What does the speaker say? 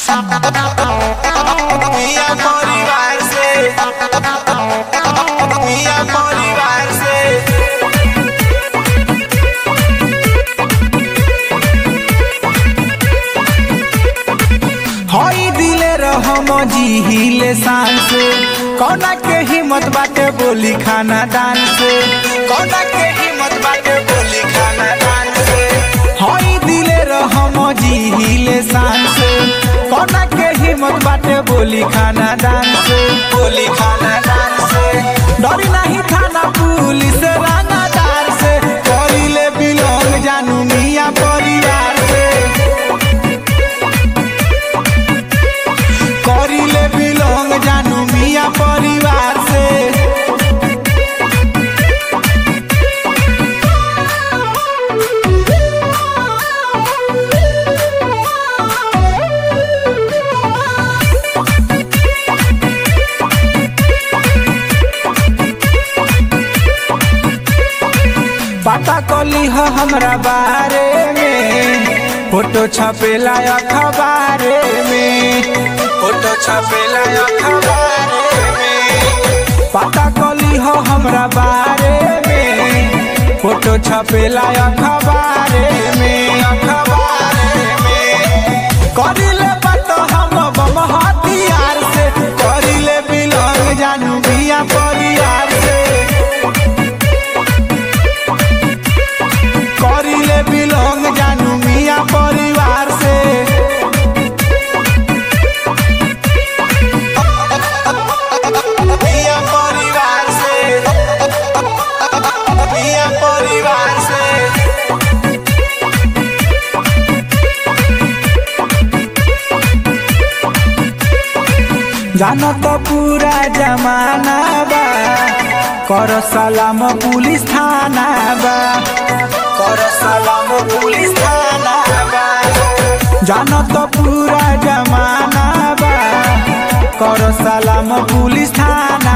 मिया परिवार से मिया परिवार से हई दिले रहम जिहिले शान से कौना के हिम्मत बाटे बोली खाना दान से कौना के हिम्मत बाटे बोली खाना दान से हई दिले रहम जिहिले शान से कौना के हिम्मत बाटे बोली खाना दान से बोली खाना दान से डरी नहीं थाना पुलिस रानादार से करिले बिलोंग जानू मिया परिवार से करिले बिलोंग जानू मिया परिवार से पता कली हो हमरा बारे में फोटो छपेला अखबारे में फोटो छपेला अखबार में पता कली हो हमरा बारे में फोटो छपेला अखबारे में अखबार में करिले बात हम बम हथियार से करिले बिलोंग जानू बिया परिवार से करिले बिलोंग जानू मिया परिवार से मिया परिवार से मिया परिवार से जानो तो पूरा जमाना बा कर सलाम पुलिस थाना बा कर सलाम पुलिस थाना बा जानो तो पूरा जमाना बा कर सलाम पुलिस थाना